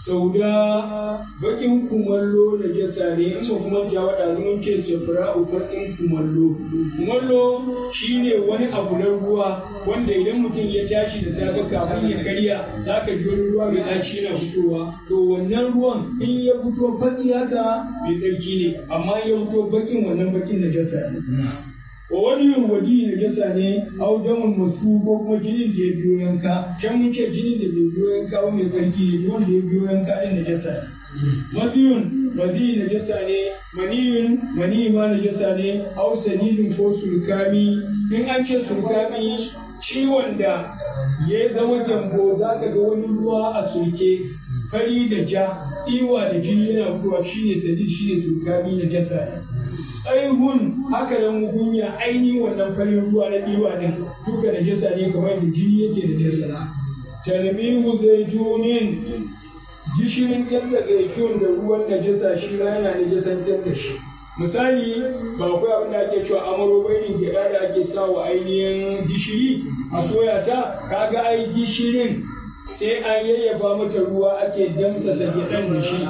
sauda bakin kumallo na jasa ne in ba kuma ja wada mun ce safra'u bakin kumallo kumallo shine wani abu na ruwa wanda idan mutum ya tashi da safe kafin ya karya zaka ji wani ruwa mai ɗaci na fitowa to wannan ruwan in ya fito baki haka mai tsarki ne amma ya fito bakin wannan bakin na jasa ne wa wani wadi na jasa ne au damun masu ko kuma jinin da ya biyo yanka can mun ce jinin da bai biyo yanka ba mai tsarki ne wanda ya biyo yanka din na jasa ne maziyun mazi na jasa ne maniyun mani ma na jasa ne au sanidin ko surkami in an ce surkami ciwon da ya zama gyambo za ka ga wani ruwa a surke fari da ja iwa da jini yana fitowa shine sadid shine surkami na jasa ne aihun haka nan mugunya ainihin wannan farin ruwa na ɗiwa din duka da jasa ne kamar da jini yake da jasa talmihu zaitunin gishirin yadda zaitun da ruwan najasa shi ma yana najasantar da shi misali ba akwai abin da ake cewa amaro bainin gyaɗa da ake sa wa ainihin gishiri a soya ta kaga ai gishirin sai an yayyafa mata ruwa ake damsasa gyaɗan da shi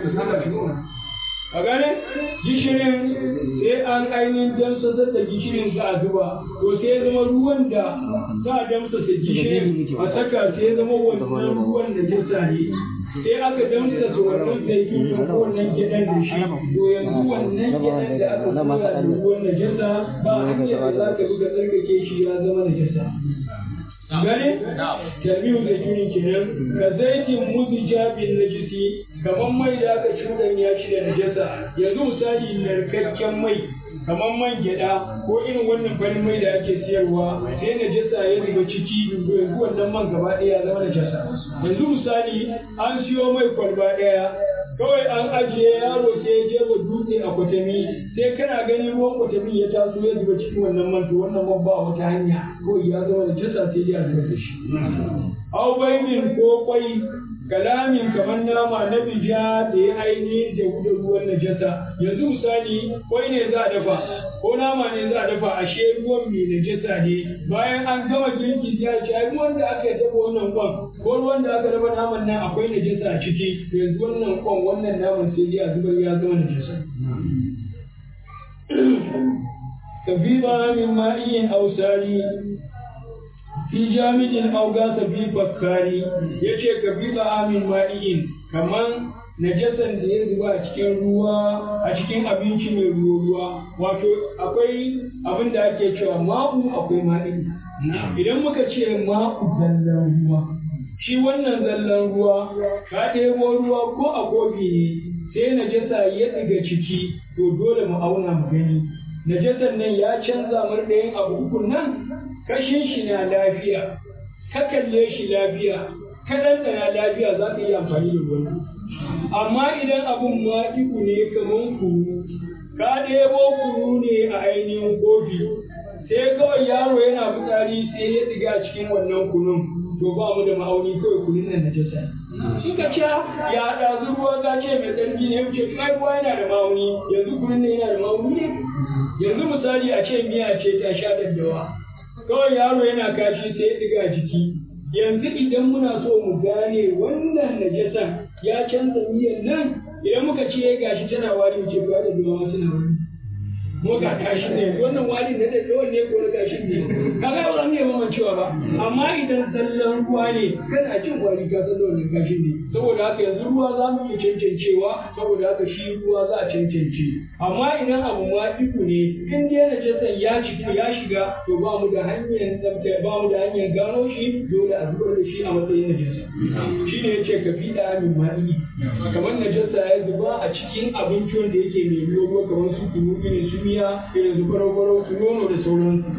a gane gishirin sai an ainihin damsasar da gishirin za a zuba to sai ya zama ruwan da za a damsasa gishirin a saka sai ya zama wannan ruwan da jasa ne sai aka damsasa wannan zaitun ko wannan gyaɗan da shi to yanzu wannan gyaɗan da aka soya da ruwan da jasa ba hanyar da za ka bi ka tsarkake shi ya zama da jasa gane tarbiyu zaituni kenan ka zaitin muzija bin najisi kamar mai da aka cuɗanya shi da najasa yanzu misali narkakken mai kamar man gyaɗa ko irin wannan farin mai da ake siyarwa sai najasa ya zuba ciki to yanzu wannan man gaba ɗaya ya zama najasa yanzu misali an siyo mai kwalba ɗaya kawai an ajiye yaro sai ya jefa dutse a kwatami sai kana gani ruwan kwatami ya taso ya zuba cikin wannan man to wannan man ba wata hanya ko ya zama da jasa sai dai a zuba da shi au baimin ko kwai kalamin kamar nama na bija da ya ainihin da da ruwan najasa yanzu misali kwai ne za a dafa ko nama ne za a dafa ashe ruwan mai najasa ne bayan an gama girki sai a ce ai ruwan da aka dafa wannan kwan ko ruwan da aka dafa naman nan akwai najasa a ciki yanzu wannan kwan wannan naman sai dai a zubar ya zama najasa kafiba min ma'in ausari fi jami'in augasa fi bakkari ya ce ka bi amin ma'i'in kaman najasan da ya zuba a cikin ruwa a cikin abinci mai ruwa ruwa wato akwai abin da ake cewa ma'u akwai ma'i idan muka ce ma'u zallan ruwa shi wannan zallan ruwa ka ɗebo ruwa ko a kofi ne sai najasa ya ɗiga ciki to dole mu auna mu gani najasan nan ya canza mar ɗayan abu uku nan kashin shi na lafiya ka kalle shi lafiya ka ɗanɗana lafiya za ka yi amfani da ruwan amma idan abun ma iku ne kaman kunu ka ɗebo kunu ne a ainihin kofi sai kawai yaro yana fitsari sai ya ɗiga cikin wannan kunun to ba mu da ma'auni kawai kunun nan na jasa in ka ce ya ɗazu ruwa ka ce mai tsarki ne wuce kai ruwa yana da ma'auni yanzu kunun nan yana da ma'auni ne yanzu misali a ce miya ce ta sha daddawa kawai yaro yana kashi sai ya ɗiga jiki yanzu idan muna so mu gane wannan najasan ya canza miyan nan idan muka ce gashi tana wari mu ce to da ruwa tana wari mu ga kashi ne wannan wari na da yawan ne ko na kashi ne kaga ba zan iya mamancewa ba amma idan zallan ruwa ne kana jin wari ka san wannan kashi ne saboda haka yanzu ruwa za mu iya cancancewa saboda haka shi ruwa za a cancance amma idan abu ma iku ne in dai najasan ya ciki ya shiga to ba mu da hanyar tsafta ba mu da hanyar gano shi dole a zubar da shi a matsayin najasa shi ne ya ce ka fi da amin ma'i kamar najasa ya zuba a cikin abinci wanda yake mai ruwa kamar su kunu irin su miya irin su farau su nono da sauransu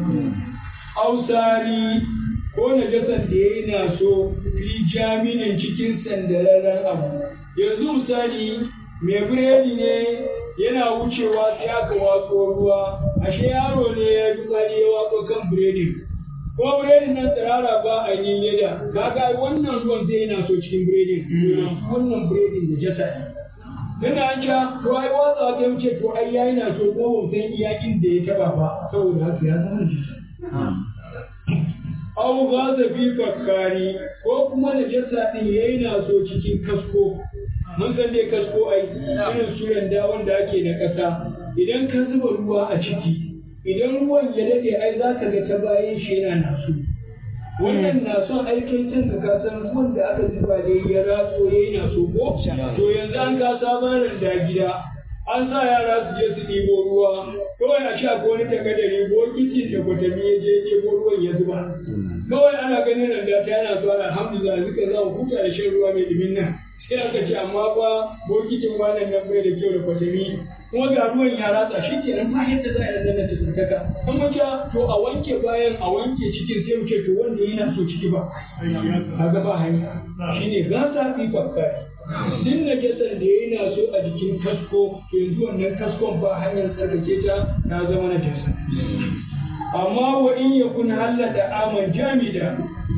ausari ko najasan da ya yi na so fi jaminin cikin sandararren abu yanzu misali mai biredi ne yana wucewa sai aka watso ruwa ashe yaro ne ya fi tsari ya watso kan biredin ko biredin nan tsirara ba a yi leda kaga wannan ruwan zai yana so cikin biredin wannan biredin da jasa ne Tunda an ca to ai watsa ta wuce to ai yayi na so ko ban san iyakin da ya taba ba saboda haka ya zama jisa au gaza fi fakkari ko kuma najasa din yayi na so cikin kasko mun san dai kasko ai irin su randa wanda ake na ƙasa idan ka zuba ruwa a ciki idan ruwan ya dade ai za ka ga ta bayan shi yana naso wannan na son aikin cin ka san ruwan da aka zuba ne ya ratso yayi naso ko to yanzu an ka sabon randa gida an sa yara su je su ɗibo ruwa kawai a sha ko wani takadari bokitin da kwatami ya je ɗibo ruwan ya zuba kawai ana ganin randa ta yana zuwa alhamdulillah zuka za mu huta da shan ruwa mai ɗumin nan sai aka ce amma fa bokitin wannan nan bai da kyau da kwatami kuma ga ruwan ya ratsa shi kenan ba yadda za a yi nan ta tsarkaka an mace to a wanke bayan a wanke cikin sai mu ce to wanda yana so ciki ba kaga ba hanya shine gasa fi fakkari duk najasar da yana so a jikin kasko to yanzu wannan kaskon ba hanyar tsarkake ta ta zama najasa amma wa in yakun hallata aman jamida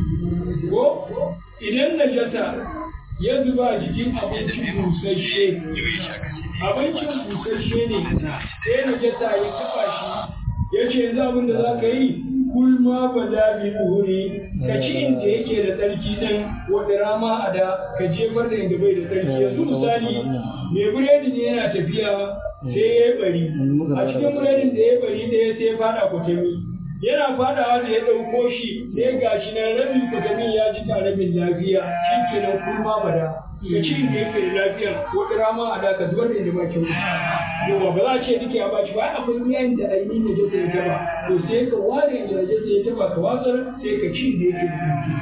ko idan najasa ya zuba a jikin abincin busasshe abincin busasshe ne sai najasa ya taba shi ya ce yanzu abin da za ka yi kulma ba da bi duhuri ka ci inda yake da tsarki din wadda rama a da ka jefar da inda bai da tsarki yanzu misali mai buredi ne yana tafiya sai ya yi bari a cikin buredin da ya bari ɗaya sai ya fada kwatami yana fadawa da ya ɗauko shi sai ga shi nan rabin kwatamin ya ji rabin lafiya shi kenan kulma ba da ka ci inda yake da lafiya wadda rama a da ka zubar da inda ba kyau yawa ba za a ce duka ya baci ba akwai miyan da ainihin da jasa ya taba to sai ka ware inda da jasa ya taba ka watsar sai ka ci da yake da kanki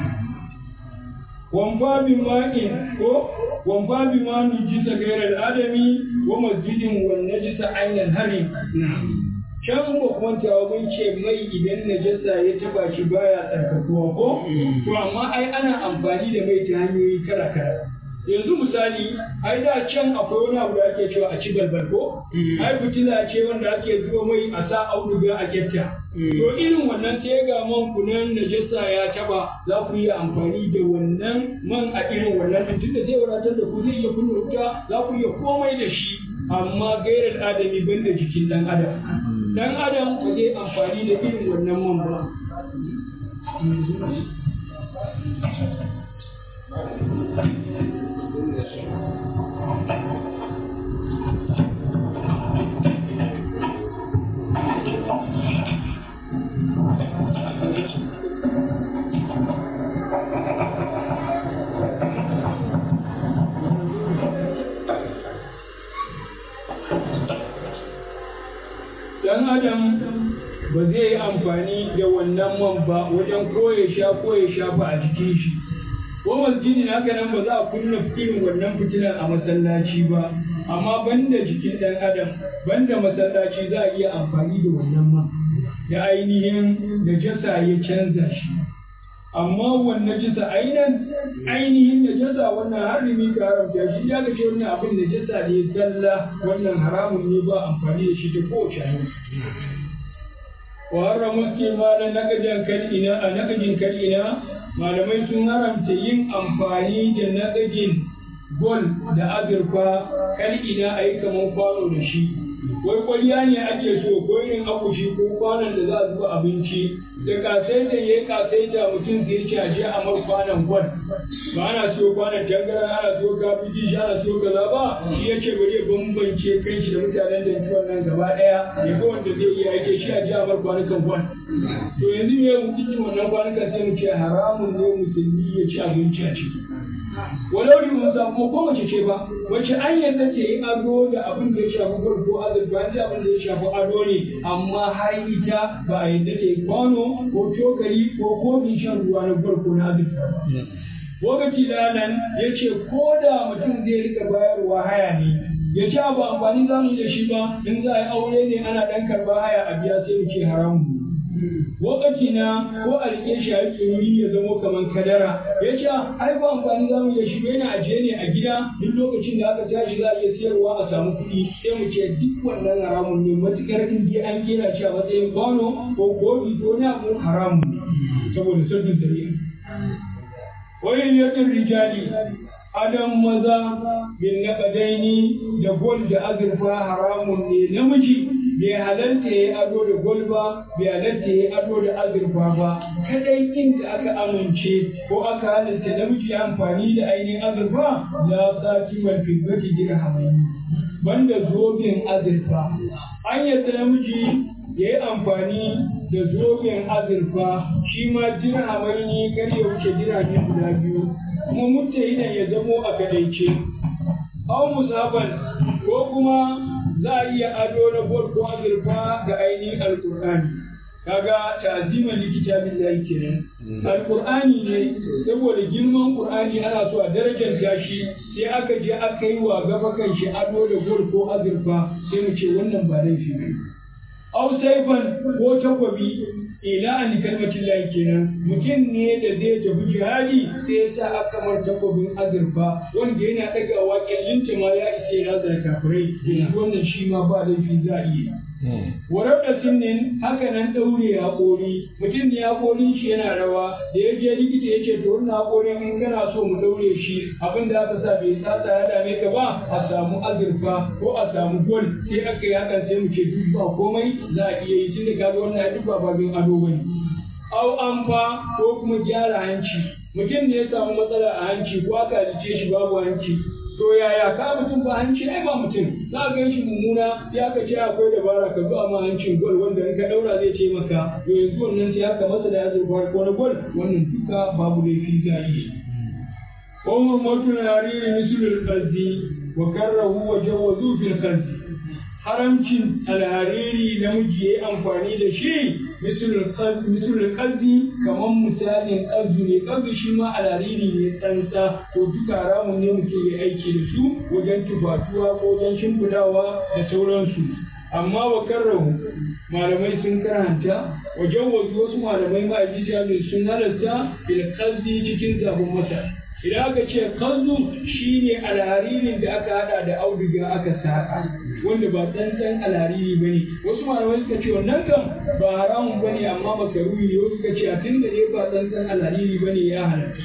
wamfa bi ma'in ko wamfa bi ma nujisa gairar adami wa masjidin wa najisa ainihin hari can ba kwantawa mun ce mai idan najasa ya taba shi baya tsarkakuwa ko to amma ai ana amfani da mai ta hanyoyi kala kala yanzu misali ai da can akwai wani abu da ake cewa a ci balbal ko ai fitila ce wanda ake zuwa mai a sa auduga a kyatta to irin wannan sai ga man kunan najasa ya taba za ku yi amfani da wannan man a irin wannan din tunda zai wadatar da ku zai iya kunna wuta za ku iya komai da shi amma gairar adami banda jikin dan adam dan adam ba zai amfani da irin wannan man ba dan adam ba zai yi amfani da wannan man ba wajen ko ya sha ko ya shafa a jikin shi ko masjidin haka nan ba za a kunna irin wannan fitilar a masallaci ba amma banda jikin dan adam banda masallaci za a iya amfani da wannan man da ainihin najasa ya canza shi amma wannan jisa ainihin ainihin najasa wannan harimi ka haramta shi ya ga ce wannan abin najasa ne zalla wannan haramun ne ba amfani da shi ta kowace hanya wa haramu istimalan naqajan kal'ina a naqajin kal'ina malamai sun haramta yin amfani da naqajin gol da azurfa kal'ina a yi kamar kwano da shi wai kwalliya ne ake so ko irin akushi ko kwanon da za a zuba abinci da kasaita ya yi kasaita mutum zai ce a je a mar kwanon gwal ba ana siyo kwanon tangara ana siyo kafiji shi ana siyo kaza ba shi ya ce bari ya bambance kan shi da mutanen da ciwon nan gaba daya ya ga wanda zai iya yake shi a je a mar kwanukan gwal to yanzu me hukuncin wannan kwanukan sai mu ce haramun ne musulmi ya ci abinci a ciki walau ni mun samu ko mace ce ba wace an yadda ce yi ado da abin da ya shafi gwal ko azurfa ji abin da ya shafi ado ne amma har ita ba a yadda ta yi kwano ko cokali ko kofin shan ruwa na gwal ko na azurfa ba. Lokaci da nan ya ce ko da mutum zai rika bayarwa haya ne ya ce ba amfani za mu yi da shi ba in za a yi aure ne ana ɗan karɓar haya a biya sai mu ce haramu. lokaci na ko a rike shi a tsori ya zamo kamar kadara ya ce ai ba amfani za mu iya shi yana ajiye ne a gida duk lokacin da aka tashi za a iya siyarwa a samu kuɗi sai mu ce duk wannan haramun ne matukar in dai an kera shi a matsayin kwano ko kofi ko na abu haramun ne saboda sabbin zari'a wayin yakin rijali adam maza bin naƙadaini da gol da azurfa haramun ne namiji bai halarta ya yi ado da gwal ba bai halarta ya yi ado da azurfa ba kadai inda aka amince ko aka halitta namiji amfani da ainihin azurfa la sati mal fiddati dirhamaini banda zobin azurfa an yadda namiji ya yi amfani da zobin azurfa shi ma dirhamaini kar ya wuce dirhami guda biyu kuma mutahidan ya zamo a kadaice aw musaban ko kuma za a iya ado na gol ko azurfa ga ainihin alkur'ani kaga ta'ziman likita billahi kenan alkur'ani ne saboda girman qur'ani ana so a darajar shi sai aka je aka yi wa gaba kan shi ado da gol ko azurfa sai mu ce wannan ba laifi ne aw saifan ko takwabi ila an kalmatin lahi kenan mutum ne da zai tafi jihadi sai ya sa aka mar takwabin azurfa wanda yana ɗagawa kyallinta ma ya isa ya razar kafirai yanzu wannan shi ma ba laifi za a iya warar da sinnin haka nan ɗaure haƙori mutum ne haƙorin shi yana rawa da ya je likita ya ce to wannan haƙorin in kana so mu ɗaure shi abin da aka sa bai tsatsa ya dame ka ba a samu azurfa ko a samu gol sai aka yi hakan sai mu ce duk ba komai za a iya yi tun da kaga wannan duk ba babin ado bane au amfa ko kuma gyara hanci mutum ne ya samu matsala a hanci ko aka halice shi babu hanci to yaya ka mutum ba hanci ai ba mutum za ka shi mummuna ya ka ce akwai dabara ka zo ma hancin gol wanda in ka daura zai ce maka to yanzu wannan sai aka masa da azurfa ko na gol wannan duka babu laifi za a yi wa hurmatul hariri mislul qazzi wa karrahu wa jawazu fil qazzi haramcin alhariri namiji ya yi amfani da shi misalin ƙazi kamar misalin ƙazu ne ƙazu shi ma alhariri ne tsantsa to duka haramun ne mutum ya aiki da su wajen tufatuwa ko wajen shimfidawa da sauransu amma wa karrahu malamai sun karanta wajen wasu wasu malamai ma sun halatta bil ƙazi cikin zafin masa idan aka ce kallu shine alharirin da aka hada da auduga aka saka wanda ba tsantsan alhariri bane wasu malamai suka ce wannan kan ba haramun bane amma makaruhi ne wasu suka ce a tun da dai ba tsantsan alhariri bane ya halatta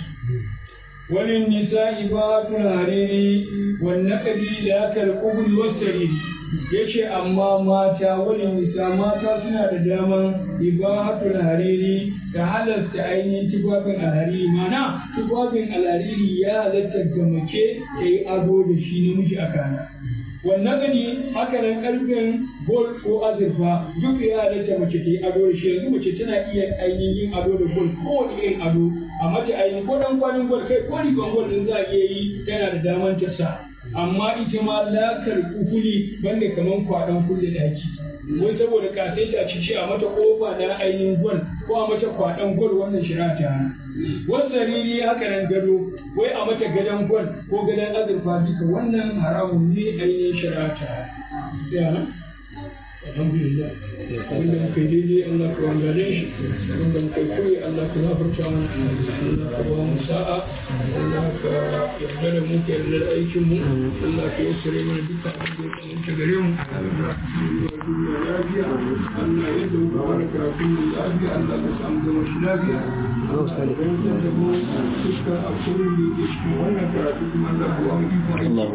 wani nisa ibatul hariri wan naqdi la kal qubul wasariri yace amma mata wani nisa mata suna da daman ibatul hariri da halasta ainihin tufafin alhariri mana tufafin alhariri ya halatta ga mace ta yi ado da shi namiji a kana wannan gani haka nan karfin gol ko azurfa duk ya halatta mace ta yi ado da shi yanzu mace tana iya ainihin yin ado da gol ko wani irin ado a mace ainihin ko dan kwanin gol kai ko rigon gol din za a iya yi tana da daman ta sa amma ita ma lakar kufuli banda kaman kwaɗon kulle daki wai saboda kasaita ci ce a mata kofa na ainihin gwal ko a mata kwaɗon gwal wannan shari'a ta hana wasu riri haka nan gado wai a mata gadon gwal ko gadon azurfa duka wannan haramun ne ainihin shari'a ta hana alhamdulillah wanda muka yi daidai Allah ka wangare shi wanda muka yi kure Allah ka zafarta mana Allah ka ba mu sa'a Allah ka yarda da mu ka yarda da aikin mu Allah ka yassare mana dukkan abin da ya tsananta gare mu Allah ka yi duniya lafiya Allah ya da muka fara karatun mu lafiya Allah ka samu zama shi lafiya Allah ka fahimtar da mu dukkan abubuwan da ke cikin wannan karatu kuma Allah ka ba mu ikon aiki